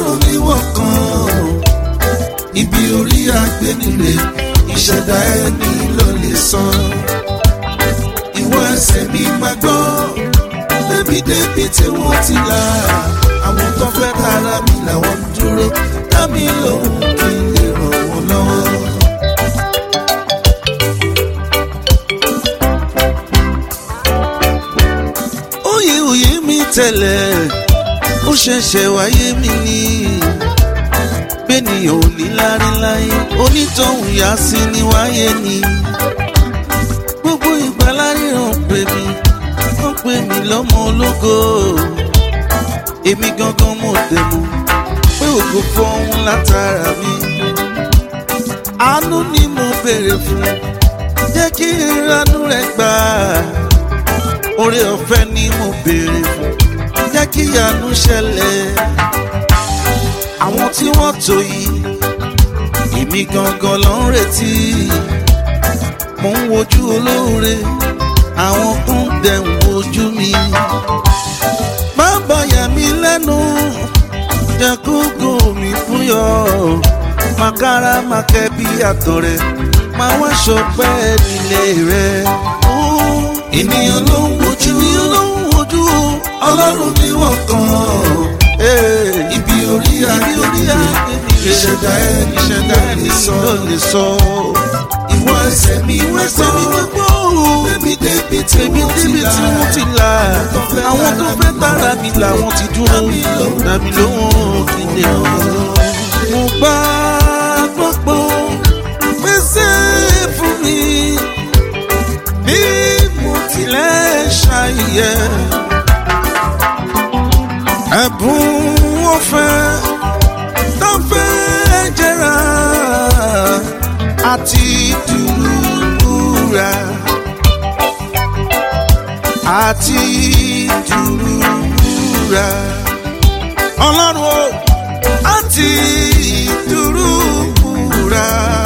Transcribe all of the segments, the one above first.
ọlọ́run ní wọ́n kan ibi orí agbẹ́nire ìṣẹ̀dá ẹni ló lè san ìwọ ẹsẹ̀ mi máa gbọ́ débi débi tí wọ́n ti là àwọn tó fẹ́ tara mi làwọn ń dúró dá mi lóhùn kí n lè ràn wọ́n lọ́wọ́. òye òye mi tẹ́lẹ̀ ó ṣẹ̀ṣẹ̀ wáyé mi ní bẹ́ẹ̀nìyàn ò ní lárí láyé onítọ̀hún yá sí ní wáyé ni gbogbo ìgbà láríran pè mí wọ́n pè mí lọ́mọ ológo èmi gangan mo dẹ̀mú pé ògo fọ́hún látara mi àánú ni mo béèrè fún jẹ́ kí ìranú rẹ̀ gbà oore ọ̀fẹ́ ni mo béèrè fún jẹ́ kí ìyanu ṣẹlẹ̀ àwọn tí wọ́n tó yìí èmi gangan ló ń retí mò ń wojú olóore àwọn kan dẹ̀ ń wojú mi má bàyà mí lẹ́nu jẹ́ kó gò mí fúyọ́ màkàrà màkẹ́ bí àtọ̀rẹ́ máa wá ṣọpẹ́ nílé rẹ̀. ènìyàn ló ń wojú ènìyàn ló ń wojú ọlọ́run ni wọ́n kàn ibi orí ayé orí ayé ìṣẹ̀dá ẹni ìṣẹ̀dá ẹni sọ lè sọ. ìwọ ẹsẹ̀ mi ìwọ ẹsẹ̀ mi gbogbo débi débi tí mo ti là àwọn tó fẹ́ tara mi làwọn ti dúró dàbí lóhùn kí lè mo gbà gbogbo pèsè fún mi bí mo tilẹ̀ ṣàyẹ̀ ẹ̀bùn ọ̀fẹ́ tó fẹ́ jẹ́ra àti dùrúra àti dùrúra ọlọ́run o àti dùrúra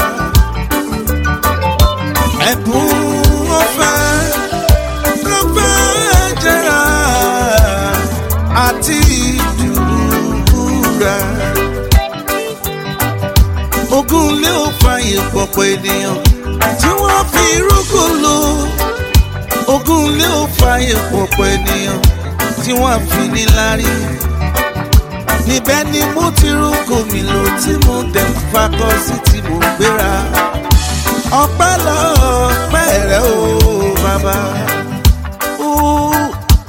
ẹ̀bùn ọ̀fẹ́ tó fẹ́ jẹ́ra àti dùrúra ogun lé ò fààyè pọ̀pọ̀ ènìyàn tí wọ́n fi rúkú lò ogun lé ò fààyè pọ̀pọ̀ ènìyàn tí wọ́n fi níláárí níbẹ̀ ni mo ti rúkú mi lò tí mo dẹ̀ ń fakọ́ sí tí mo gbéra ọpẹ́ lọ́pẹ́ rẹ̀ o bàbá. Ooh.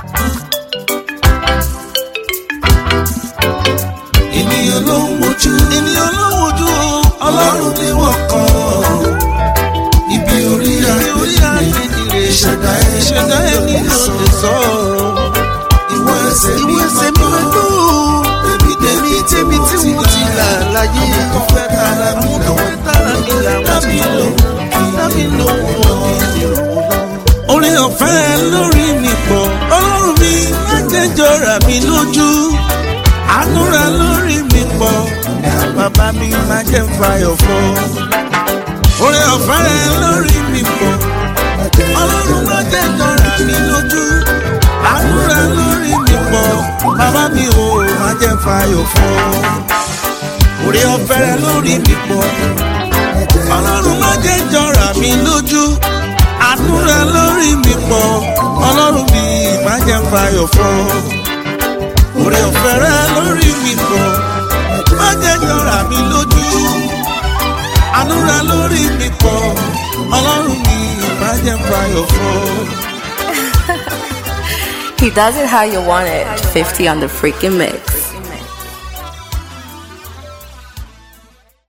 ènìyàn ló ń wojú ènìyàn ló ń wojú ọlọ́run ni wọ́n kàn ibi orí ayé nìre ìṣẹ̀dá ìṣẹ̀dá ẹni ló lè sọ ìwọ ẹsẹ̀ mi ẹsẹ̀ mi wẹ́gbọ́ débi débi débi tí mo ti là láyé tó fẹ́ tara mi làwọn tara mi làwọn ti lò dábì lówó orí ọ̀fẹ́ lórí mi pọ̀ ọlọ́run mi má jẹ́ jọra mi lójú àánúra lórí mi pọ̀ bàbá mi máa jẹ́ fàyọ̀ fọ́. orí ọ̀fẹ́ rẹ lórí mi pọ̀ ọlọ́run máa jẹ́ jọra mi lójú àánúra lórí mi pọ̀ bàbá mi ò máa jẹ́ fàyọ̀ fọ́. orí ọ̀fẹ́ rẹ lórí mi pọ̀ ọlọ́run máa jẹ́ jọra mi lójú àánúra lórí mi pọ̀ ọlọ́run mi máa jẹ́ fàyọ̀ fọ́ orí ọ̀fẹ́ rẹ lórí mi pọ̀ má jẹ́ yọra mi lójú àánú rẹ lórí mi pọ̀ ọlọ́run mi má jẹ́ fàyọ̀ fọ́. He does it how you want it. 50 on the freaking mix.